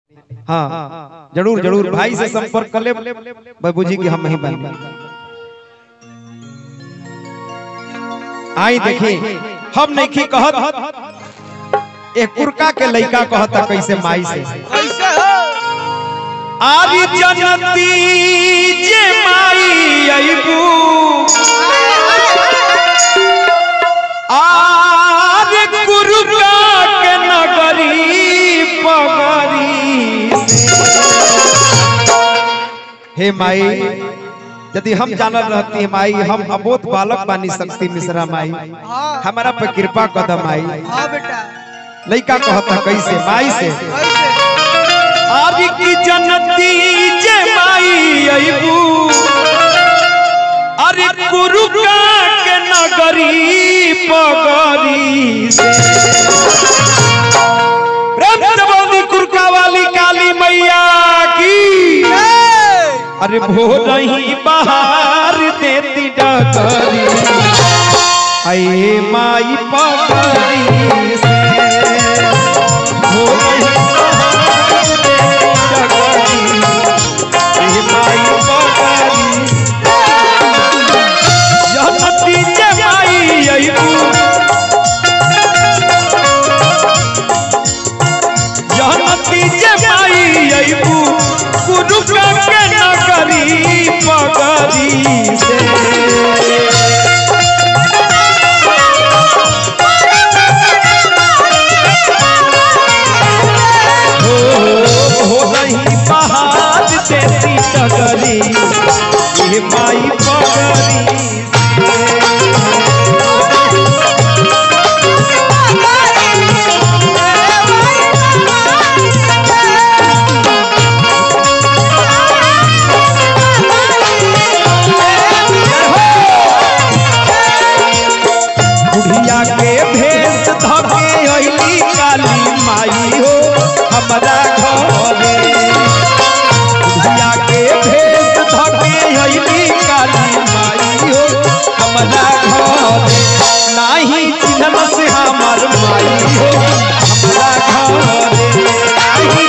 हाँ जरूर जरूर भाई से संपर्क कर ले बाबू जी की हम नहीं बन आई देखी हम नहीं कहत एक कुरका के लइका कहता कैसे माई से कैसे हो आदि जनती जे माई अइबू आदि कुरका के नगरी पगरी हे माई यदि हम जानल रहती है माई हम अबोध बालक बानी शक्ति मिश्रा माई हाँ हमारा पे कृपा कदम आई हाँ बेटा लइका कहता कैसे माई से कैसे आदि की जनती जे माई अइबू अरे कुरुका के नगरी पगरी से प्रेम से बोली कुरका वाली काली मैया की अरे भोर ही बाहर देती डगरी आए माई पगरी से भोर ही बाहर देती डगरी, आए माई पगरी यह नतीजे माई अइबू यह नतीजे माई अइबू कुरुका के नगरी पगरी से हो हो रही बहार देती डगरी ये माई पगरी बुढ़िया के भेष धके अइली काली माई हो हमरा घरे बुढ़िया के भेष धके अइली काली माई हो हमरा घरे नाही चिन्हन से हमर माई हो हमरा घरे नाही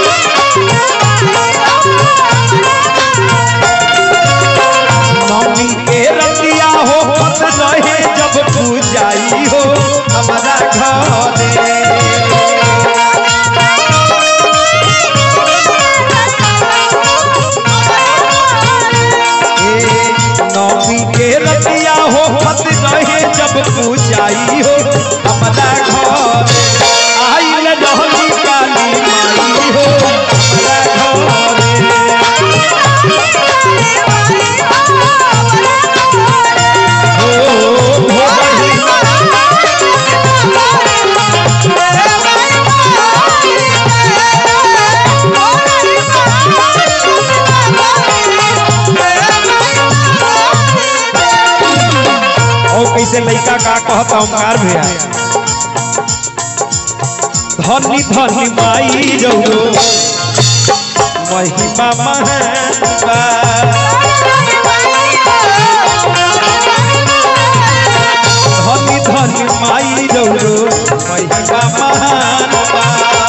नौमी के रतिया हो पत रहे जब पूजाई हो हमारा घरे ए, नौमी के रतिया हो पत रहे जब पूजाई हो हमारा घरे आइल रहली काली माई हो हमारा घरे हो हो रही और कैसे लड़का का कहता ओंकार भैया धनी धनी माई रहो महिमा महबा धनी धनी माई रहो महिमा महानबा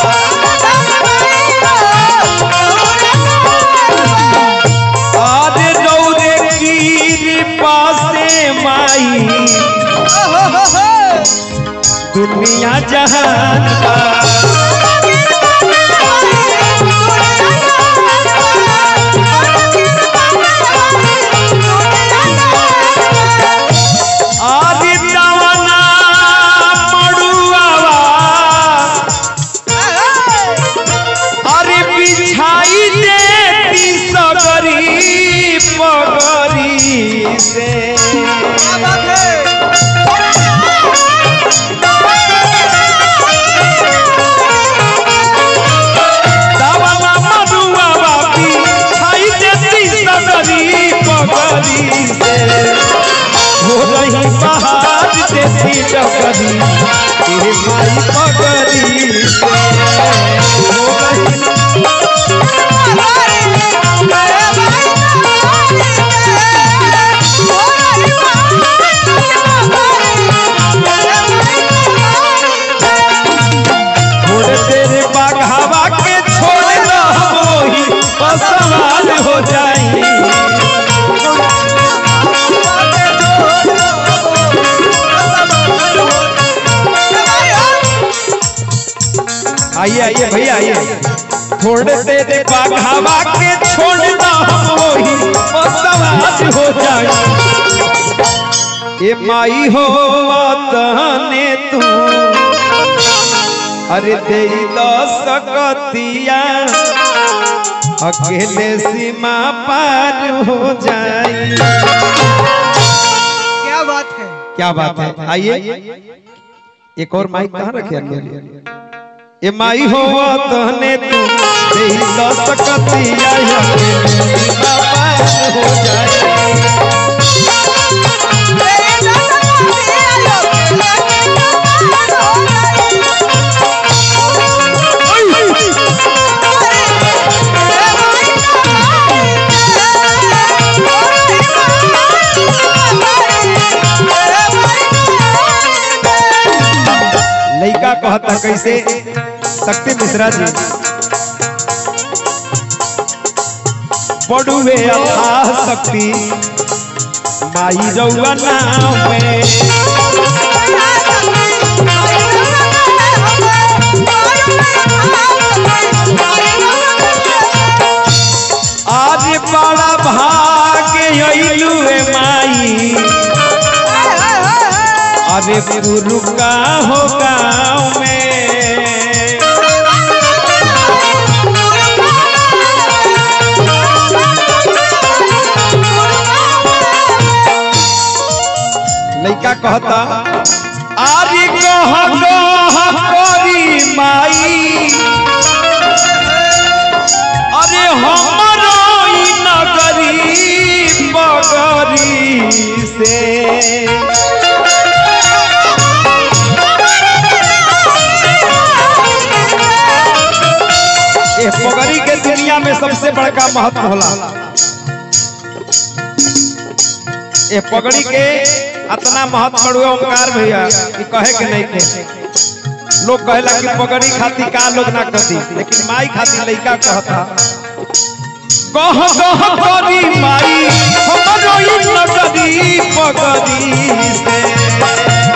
आदे रौरे गिर पासे माई दुनिया जहान बा आदि दवना मड़ुआवा अरे बिछाई देती सगरी पगरी से दवना मड़ुआवा बिछाई देती सगरी पगरी से हो रही बहार देती डगरी तेरे माई पगरी से हो रही छोड़ तेरे बाघावा के छोड़ सवाल हो जाई आइए आइए भैया आइए थोड़े देर बाघावा के छोड़ना हम वही वो सवाल हो जाई ए माई हो तहने तू अरे दे सकतिया अकेले सीमा पार हो जाई क्या बात है क्या बात है आइए एक और माइक कहाँ रखे अंदर ए माई हो तहने तू दे सकतिया अकेले सीमा पार हो जाई लइका कहता कैसे शक्ति मिश्रा जी पड़ुए अथा शक्ति माई रउआ नाम में आज बड़ा भाग्य अइलू ए माई अरे गुरु का हो गाँव में लइका कहता आरी कह कह करी माई अरे हमरो ई नगरी बगरी से ए पगड़ी के दुनिया में सबसे बड़का महत्व होला ए पगड़ी के अतना महत्व बड़ुए ओंकार भैया कि कहे के नहीं के लोग कहेला कि पगड़ी खाती का लोग ना कती लेकिन माई खाती लइका कहता कह कह करी माई हमरो ई नगरी पगड़ी से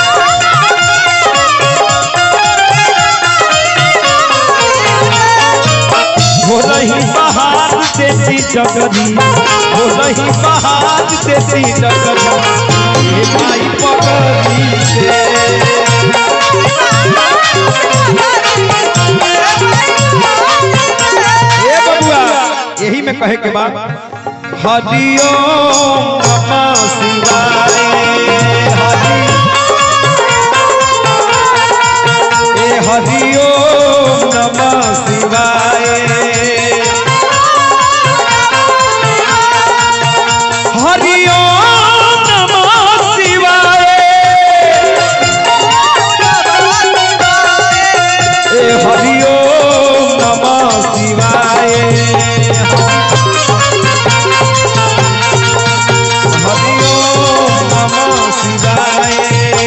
हो रही बहार देती जगरी हो रही बहार देती जगरी हे माई पगड़ी से ए बबुआ यही में कहे के बाद हरिओम नमः शिवाय हरि ए हरिओम नमः शिवाय हरिओम नमः शिवाय ए हरिओम नमः शिवाय हरिओम नमः शिवाय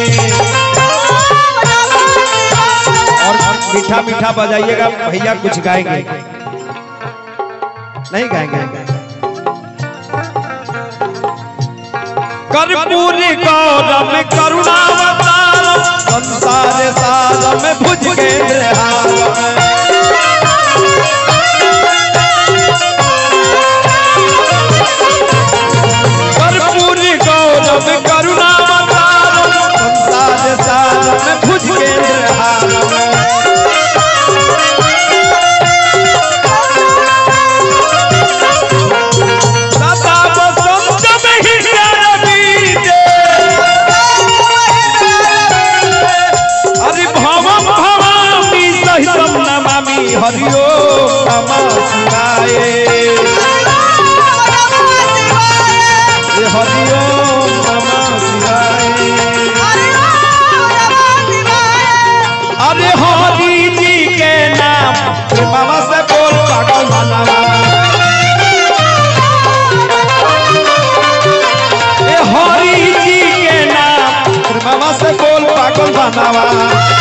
और मीठा मीठा बजाइएगा भैया कुछ गाएंगे नहीं गाएंगे कर्पूरी गौरम करुणावतारम संसार सारम भुज के कर्पूरी गौरम करुणावतारम संसार सारम भुज के सदा बसंत में ही रवि दे हरि भवम भवामी सहितम नमामि हरिओ नमः शिवाय हे हरिओ नमः शिवाय अरे हरि जी के नाम बाबा से बोल पागल बनावा ए हरि जी के नाम बाबा से बोल पागल बनावा